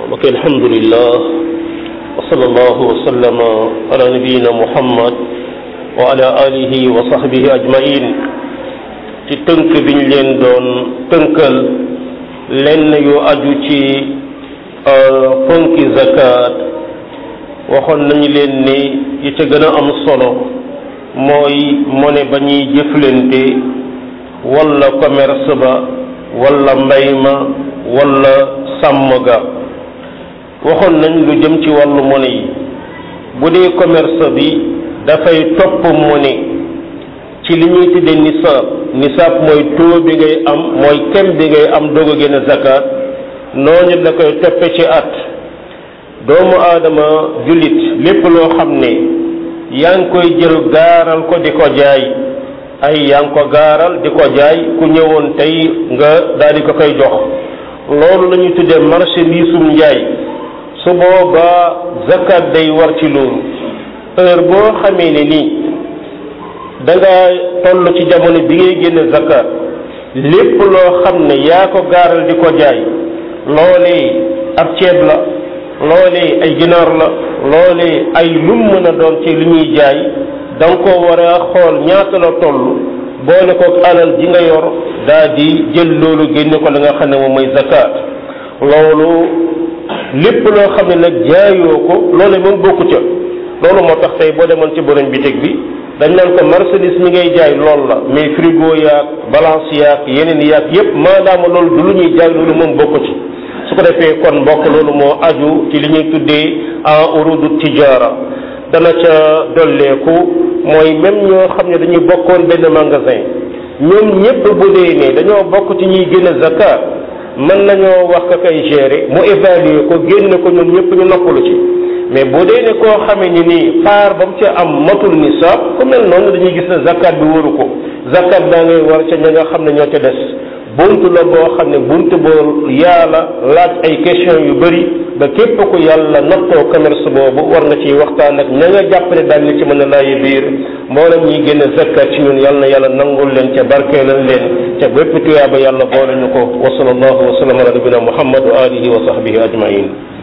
ok alhamdulillah wa sallallahu wa sallama ala nabiyina muhammad wa ala alihi wa sahbihi ajmain ci tënk biñ leen doon tënkal lenn yu aju ci fonki zakat waxoon nañu leen ni yi ca gën a am solo mooy mone ba ñuy jëflante walla commerce ba walla mbay ma walla sàmm ga waxoon nañ lu jëm ci wàllu monnaie yi bu dee commerce bi dafay topp monnaie ci li ñuy tuddee nisaab nisaab mooy taux bi ngay am mooy kem bi ngay am doog a génn zakat noonu la koy toppe ci at doomu aadama jullit lépp loo xam ne yaa ngi koy jël gaaral ko di ko jaay ay yaa ngi ko gaaral di ko jaay ku ñëwoon tey nga daal di ko koy jox loolu la ñuy tuddee marchandisum njaay su boobaa zakat day war ci loolu heure boo xamee ne nii da nga toll ci jamono bi ngay génn zakat lépp loo xam ne yaa ko gaaral di ko jaay loolee ab ceeb la loolee ay ginaar la loolee ay lum mën a doon ci li ñuy jaay da nga ko war a xool ñaata la toll boole ko alal ji nga yor daa di jël loolu génne ko la nga xam ne moom mooy zakat loolu lépp loo xam ne nag jaayoo ko loole moom bokku ca loolu moo tax tey boo demoon ci borom bitig bi dañ naan ko marchandise mi ngay jaay lool la mais frigo yaag balance yaag yeneen yaag yépp maadaama loolu du lu ñuy jaay loolu moom bokku ci su ko defee kon mbokk loolu moo aju ci li ñuy tuddee en urudu tijaara dana ca dolleeku mooy même ñoo xam ne dañuy bokkoon benn magasin ñoom ñépp bu dee ne dañoo bokk ci ñuy génn zakat mën nañoo wax ka koy gérer mu évaluer ko génn ko ñoom ñépp ñu noppalu ci mais bu dee ne koo xamee ni nii paar ba mu ca am matul nisaab ku mel noonu dañuy gis ne zakat bi waru ko zakat daa ngay war ca ña nga xam ne ñoo ca des bunt la boo xam ne bunt boo yàlla laaj ay question yu bëri ba képp ku yàlla nattoo commerce boobu war nga ciy waxtaan ak ña nga jàpp ne daal ni ci mën a laayi biir mboolem ñi génn zakkat ci ñun yàlla na yàlla nangul leen ca barkeelal leen ca bépp tuyaaba yàlla boole ñu ko wa sallallahu wa sallam ala nabina muhammad wa alihi wa sahbihi ajmain